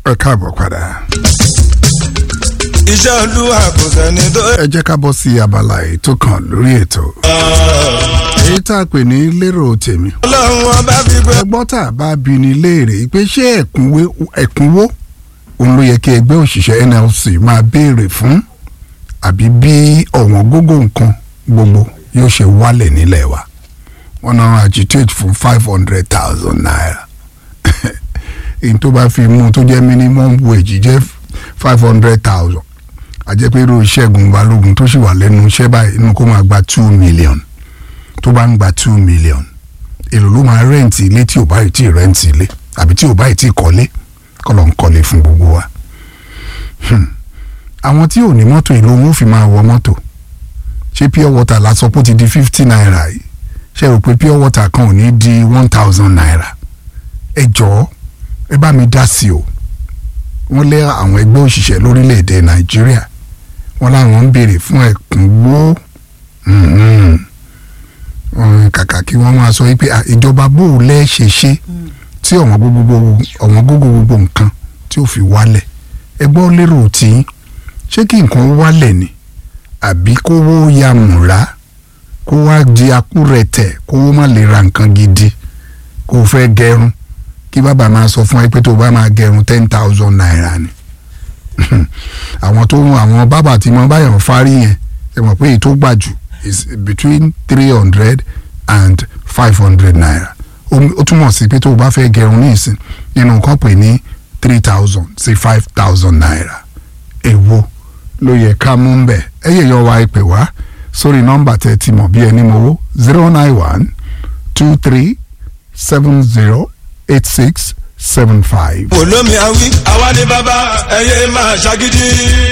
ẹ káàbọ̀ padà. iṣẹ́ olúwa kò sẹ́ni tó. ẹ jẹ́ ká bọ́ sí abala ètò kan lórí ètò. èyí tá a pè ní lérò tèmi. ọlọ́run ọba fi gbé. ẹgbọ́n tá a bá bi ní léèrè pé ṣé ẹ̀kúnwé ẹ̀kúnwó òun ló yẹ kí ẹgbẹ́ òṣìṣẹ́ NLC máa béèrè fún àbí bí ọ̀wọ́n gógó nǹkan gbogbo yóò ṣe wálẹ̀ nílẹ̀ wa wọ́n náà agitate fún five hundred thousand naira èyí tó bá fi mú tó jẹ́ minimum wage jẹ́ five hundred thousand àjẹpẹ́ irú Ṣẹ́gun Balógun tó sì wà lẹ́nu iṣẹ́ báyìí inú kó máa gba two million tó bá ń gba two million èlò ló máa rẹ́ǹtì ilé tí ò bá yìí tí ì rẹ́ǹtì ilé àbí tí ò bá yìí tí ì kọ́lé kọ́ ló ń kọ́lé fún gbogbo wa. Hmm. àwọn tí ò ní mọ́tò ìlú wọn ò fi máa wọ mọ́tò ṣé pure water la sọ pé ó ti di fifty naira yìí ṣe rò pé pure water kan ò ní di one thousand naira ẹ jọ̀ọ́ ẹ bá mi dá sí o wọ́n lé àwọn ẹgbẹ́ òṣìṣẹ́ lórílẹ̀‐èdè nàìjíríà wọ́n láwọn ń béèrè fún ẹ̀kúnwó Mhm. Mm, kàkà kí wọ́n máa sọ wípé "Ah, ìjọba bó o lẹ́ ṣe ṣe tí ọ̀wọ́n gbogbo ọ̀wọ́n gbogbo gbogbo nǹkan tí ò fi wálẹ̀ ẹ gbọ́ lérò tí ṣé kí nǹkan wálẹ̀ ni àbí kówó ya múra kó wá di akúrẹ̀tẹ̀ kówó má lè ra nǹkan gidi kó o fẹ́ gẹrun kí bàbá máa sọ fún ẹ pé tó o bá máa gẹrun ten thousand naira ni àwọn tó ń àwọn bàbá tí mo báyọ̀ fárí yẹn ẹ mọ̀ pé èyí tó gbà jù is between three hundred and five hundred naira ó ó túmọ̀ sí pé tó o bá fẹ́ gẹrun ní ìsìn nínú nǹkan pè ní three thousand sí five thousand naira èwo ló yẹ ká mú ń bẹ̀ ẹ yẹ yọ wá ìpè wá sórí nọ́mbà tẹ́ ti mọ̀ bí ẹni mowó zero nine one two three seven zero eight six seven five. olómi awi àwa ni bàbá ẹyẹ máa ṣàgídí.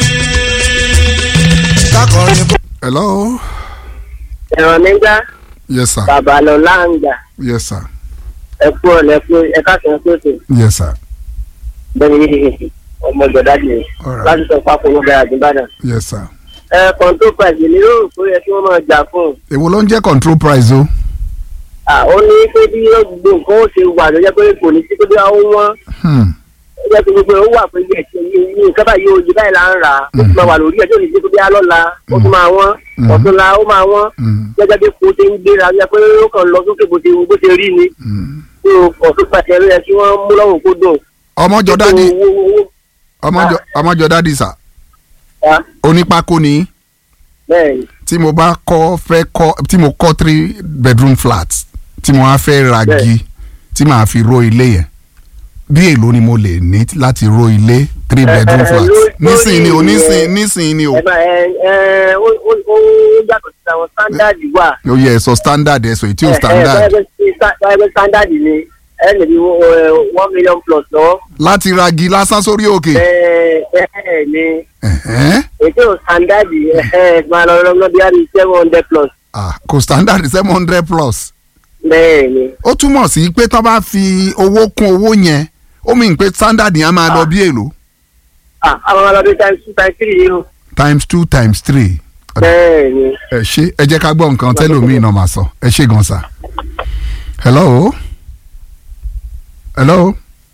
kákọrin bó. hello ẹ̀rọ nígbà yes sir bàbá lọ láǹgbà yes sir ẹ̀kú ọ̀lẹ́ fún ẹ̀ka kan pèsè yes sir bẹ́ẹ̀ni ọmọ ìjọdájì Alright. láti sọ pápọ̀ ló bẹ̀rẹ̀ àdúgbàdàn. yes sir. ẹ kọ́ńtò pàṣẹ ní yóò tó yẹ kí wọ́n máa jà fún un. èwo ló ń jẹ́ control price o. À, ó ní pé bí gbogbo nǹkan ó ṣe wà ló jẹ́ pé kò ní sí pé bí wọ́n wọ́n Hmm. ó jẹ́ pé gbogbo ẹ̀ ó wà pé bí ẹ̀ṣẹ̀ yìí nǹkan báyìí oye báyìí là ń rà á ó tún máa wà lórí ẹ̀ tó ní sí pé bí alọ́la ó tún máa wọ́n Mhm. ọ̀túnla ó máa wọ́n Hmm. gẹ́gẹ́ bí kò ṣe ń gbéra ó jẹ́ pé ó kàn lọ sókè bó ṣe bó ṣe rí ni Hmm. tó ọ̀tún pàṣẹ ló yẹ kí wọ́n mú lọ́rùn kó dùn. ọmọjọ dádì Owó- owó- owó- ọmọjọ ọmọjọ dádì sà Ah, onípákó ni bẹ́ẹ̀ ni tí mo bá kọ́ fẹ́ kọ́ tí mo kọ́ three bedroom flat tí mo wá fẹ́ ra Bẹ́ẹ̀. gi tí màá fi ró ilé yẹn bí èló ni mo lè ní láti ró ilé three Eh, bedroom eh, flat lórí- nísìnyí ni o lórí nísìnyí ìyẹn- nísìnyí ni o ẹ máa ẹ ẹ ó ó ó yàtọ̀ sí àwọn standard wà. ó yẹ ẹ̀sọ́ standard ẹ̀sọ́ ètí ò ẹ ẹ standard báyọ̀ báyọ̀ standard ni ẹ lè ní one million plus lọ. láti ra gi lásán sórí òkè ẹ ẹ ní Ẹ̀hẹ́n. ètò standard ẹ ẹ máa lọ lọ bí i seven hundred plus. Ah, kò standard seven hundred plus bẹ́ẹ̀ ni ó túmọ̀ sí pé tó bá fi owó kún owó yẹn ó mìíràn pé standard yẹn á máa lọ bí èlò Ah, àwọn ọlọ́dún times two times three yìí o. times two times three bẹ́ẹ̀ ni ẹ ṣe ẹ jẹ́ ká gbọ́ nǹkan tẹ́lòmíì náà máa sọ ẹ ṣe gan sa. hello hello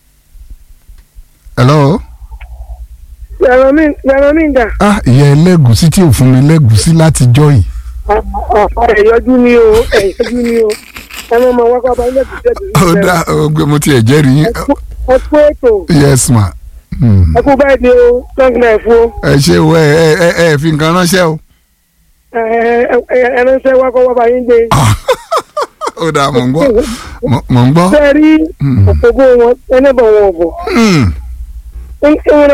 hello Yàrá mi yàrá mi dà. ah ìyá ẹlẹ́gùsí tí ò fún mi lẹ́gùsí láti jọ́ yìí Ẹ yọjú ni o, ẹ yọjú ni o. Ẹ máa ma wá kó abáyé lẹ́kùn sí ẹ̀dùn. ó dá ọgbẹ́ mo tiẹ̀ jẹ́rìí yín Ẹ kú ètò, yes ma Hmm. ẹ kú báyìí ni o, long life o. ẹ ṣe o ẹ ẹ ẹ ẹ fi nǹkan ránṣẹ́ o Ẹ ẹ ẹ ẹ ránṣẹ́ wá kó wá bá yín gbé. ó dá mò ń gbọ́ mò- mò ń gbọ́ Bẹ́ẹ̀ rí Hmm. òpópó wọn, ẹnẹ́bọ̀ wọn ò bọ̀. Hmm. Ń ń